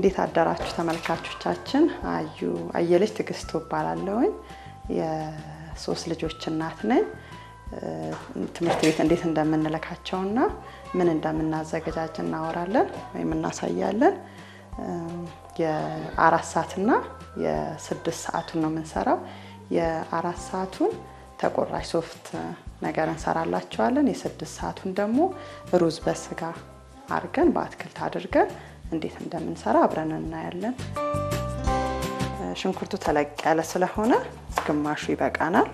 እንዴት አደራችሁ ተመልካቾቻችን? አዩ አየለች ትዕግስቱ እባላለሁኝ። የሶስት ልጆች እናት ነኝ። ትምህርት ቤት እንዴት እንደምንልካቸውና ምን እንደምናዘገጃጅ እናወራለን ወይም እናሳያለን። የአራት ሰዓትና የስድስት ሰዓቱን ነው የምንሰራው። የአራት ሰዓቱን ተቆራጭ ሶፍት ነገር እንሰራላቸዋለን። የስድስት ሰዓቱን ደግሞ ሩዝ በስጋ አድርገን በአትክልት አድርገን እንዴት እንደምንሰራ አብረን እናያለን። ሽንኩርቱ ተለቅ ያለ ስለሆነ ግማሹ ይበቃናል።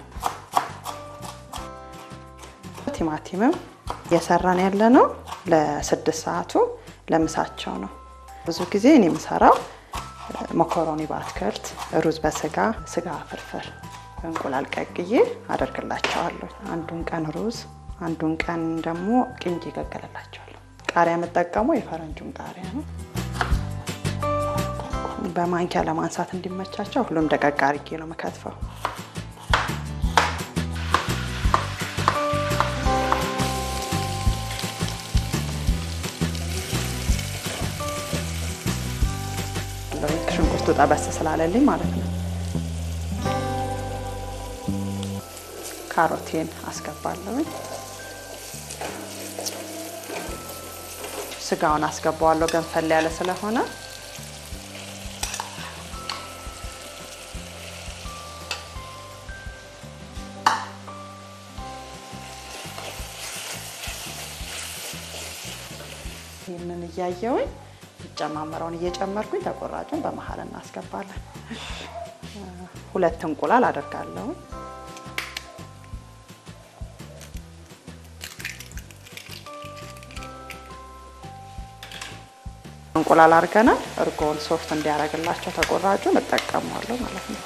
ቲማቲምም እየሰራን ያለ ነው ለስድስት ሰዓቱ ለምሳቸው ነው። ብዙ ጊዜ እኔ የምሰራው መኮሮኒ በአትክልት፣ ሩዝ በስጋ፣ ስጋ ፍርፍር በእንቁላል ቀቅዬ አደርግላቸዋለሁ። አንዱን ቀን ሩዝ፣ አንዱን ቀን ደግሞ ቅንጬ ይቀቅልላቸዋለሁ። ቃሪያ የምጠቀመው የፈረንጁን ቃሪያ ነው። በማንኪያ ለማንሳት እንዲመቻቸው ሁሉም ደቀቅ አድርጌ ነው የምከትፈው። ሽንኩርቱ ጠበስ ስላለልኝ ማለት ነው። ካሮቴን አስገባለሁኝ። ስጋውን አስገባዋለሁ ገንፈል ያለ ስለሆነ ይህንን እያየውኝ ይጨማመረውን እየጨመርኩኝ ተቆራጩን በመሀል እናስገባለን። ሁለት እንቁላል አደርጋለሁ። እንቁላል አድርገናል። እርጎውን ሶፍት እንዲያደርግላቸው ተቆራጩን እጠቀመዋለሁ ማለት ነው።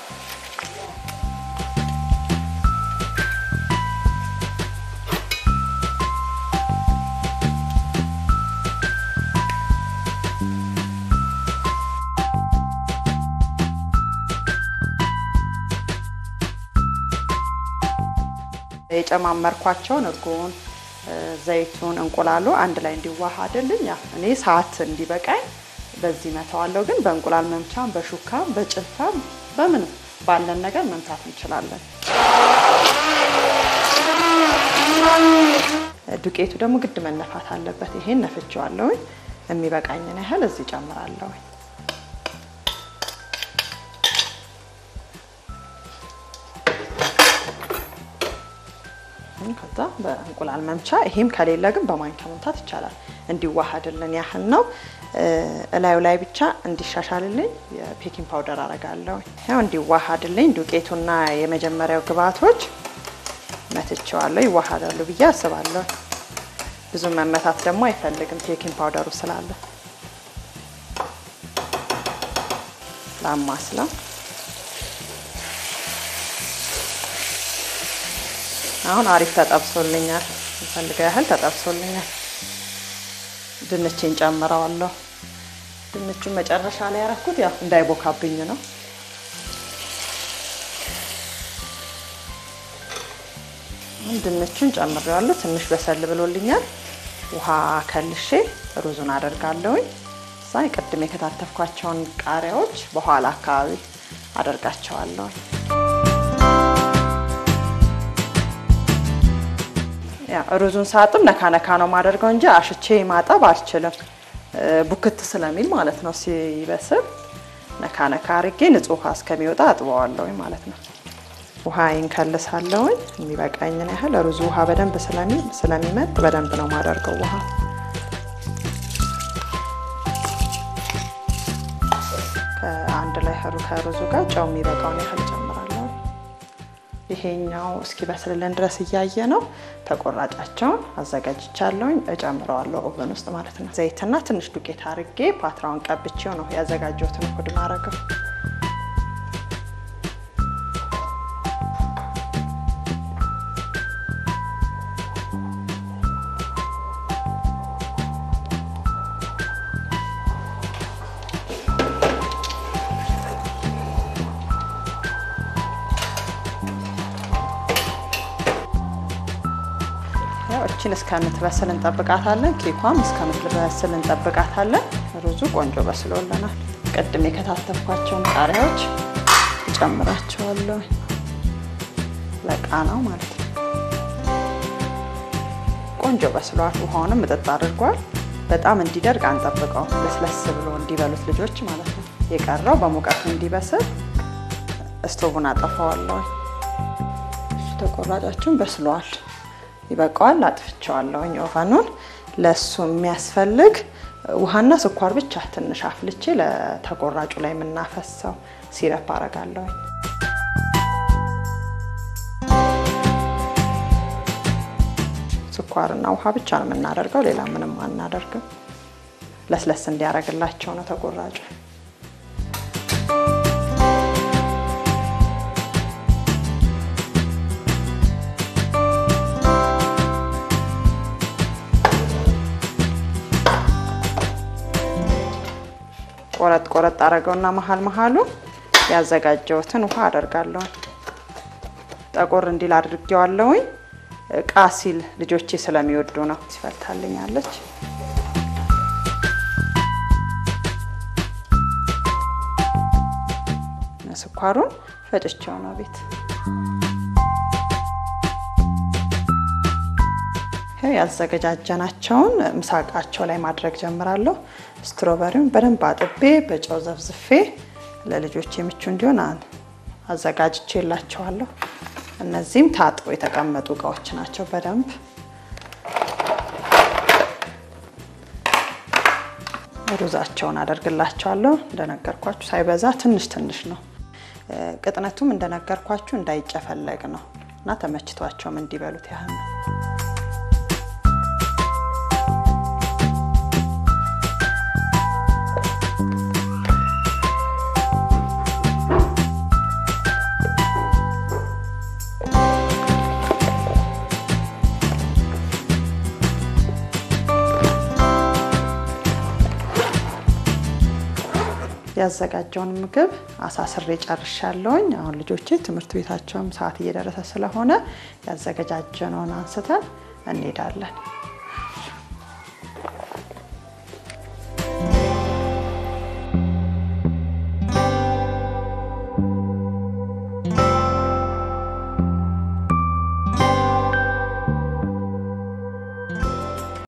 የጨማመርኳቸውን እርጎውን፣ ዘይቱን፣ እንቁላሉ አንድ ላይ እንዲዋሃድልኝ ያ እኔ ሰዓት እንዲበቃኝ በዚህ መተዋለሁ። ግን በእንቁላል መምቻም በሹካም በጭልፋም በምንም ባለን ነገር መምታት እንችላለን። ዱቄቱ ደግሞ ግድ መነፋት አለበት። ይሄን ነፍቼዋለሁኝ። የሚበቃኝን ያህል እዚህ ጨምራለሁኝ። ከዛ በእንቁላል መምቻ ይሄም ከሌለ ግን በማንኪያ መምታት ይቻላል። እንዲዋሃድልን ያህል ነው። እላዩ ላይ ብቻ እንዲሻሻልልኝ የቤኪንግ ፓውደር አረጋለሁ። ያው እንዲዋሃድልኝ ዱቄቱና የመጀመሪያው ግብአቶች መትቼዋለሁ። ይዋሃዳሉ ብዬ አስባለሁ። ብዙ መመታት ደግሞ አይፈልግም ቤኪንግ ፓውደሩ ስላለ ላማስለው አሁን አሪፍ ተጠብሶልኛል። የምፈልገው ያህል ተጠብሶልኛል። ድንችን ጨምረዋለሁ። ድንቹን መጨረሻ ላይ ያረኩት ያው እንዳይቦካብኝ ነው። ድንቹን ጨምሬዋለሁ። ትንሽ በሰል ብሎልኛል። ውሃ ከልሼ ሩዙን አደርጋለሁኝ። እዛ ቅድም የከታተፍኳቸውን ቃሪያዎች በኋላ አካባቢ አደርጋቸዋለሁ። ሩዙን ሳጥም ነካ ነካ ነው ማደርገው እንጂ አሽቼ ማጠብ አልችልም፣ ቡክት ስለሚል ማለት ነው። ሲበስል ነካ ነካ አርጌ ንጹህ ውሃ እስከሚወጣ አጥበዋለሁኝ ማለት ነው። ውሃ ይንከልሳለሁኝ የሚበቃኝን ያህል። ሩዙ ውሃ በደንብ ስለሚመጥ በደንብ ነው ማደርገው ውሃ ከአንድ ላይ ከሩዙ ጋር ጨው የሚበቃውን ያህል ጨምራለሁ። ይሄኛው እስኪ በስልልን ድረስ እያየ ነው። ተቆራጫቸውን አዘጋጅቻለሁኝ እጨምረዋለሁ ኦቨን ውስጥ ማለት ነው። ዘይትና ትንሽ ዱቄት አርጌ ፓትራውን ቀብቼው ነው ያዘጋጀሁትን እሁድ ማረገው። እችን እስከምትበስል እንጠብቃታለን። ኬኳም እስከምትበስል እንጠብቃታለን። ሩዙ ቆንጆ በስሎልናል። ቅድም የከታተፍኳቸውን ቃሪያዎች እጨምራቸዋለሁ። ለቃናው ማለት ነው። ቆንጆ በስሏል። ውሃውንም ምጥጥ አድርጓል። በጣም እንዲደርቅ አንጠብቀው፣ ለስለስ ብሎ እንዲበሉት ልጆች ማለት ነው። የቀረው በሙቀቱ እንዲበስል እስቶቡን አጠፋዋለሁ። ተቆራጫችን በስሏል፣ ይበቃዋል። አጥፍቼዋለሁኝ ኦቨኑን። ለእሱ የሚያስፈልግ ውሃና ስኳር ብቻ ትንሽ አፍልቼ ለተቆራጩ ላይ የምናፈሰው ሲረፕ አረጋለሁኝ። ስኳርና ውሃ ብቻ ነው የምናደርገው፣ ሌላ ምንም አናደርግም። ለስለስ እንዲያደርግላቸው ነው ተቆራጩ። ቆረጥ ቆረጥ አደረገውና መሀል መሀሉ ያዘጋጀሁትን ውሃ አደርጋለሁ። ጠቆር እንዲል አድርጌዋለሁኝ። ቃ ሲል ልጆቼ ስለሚወዱ ነው። ሲፈልታልኛለች። ስኳሩን ፈጭቼው ነው ቤት ያዘገጃጀናቸውን ምሳቃቸው ላይ ማድረግ ጀምራለሁ። ስትሮበሪውን በደንብ አጥቤ በጨው ዘፍዝፌ ለልጆች የምቹ እንዲሆን አዘጋጅቼላቸዋለሁ። እነዚህም ታጥቦ የተቀመጡ እቃዎች ናቸው። በደንብ ሩዛቸውን አደርግላቸዋለሁ። እንደነገርኳችሁ ሳይበዛ ትንሽ ትንሽ ነው። ቅጥነቱም እንደነገርኳችሁ እንዳይጨፈለግ ነው እና ተመችቷቸውም እንዲበሉት ያህል ነው። ያዘጋጀውን ምግብ አሳስሬ ጨርሻለሁኝ። አሁን ልጆቼ ትምህርት ቤታቸውም ሰዓት እየደረሰ ስለሆነ ያዘገጃጀነውን አንስተን እንሄዳለን።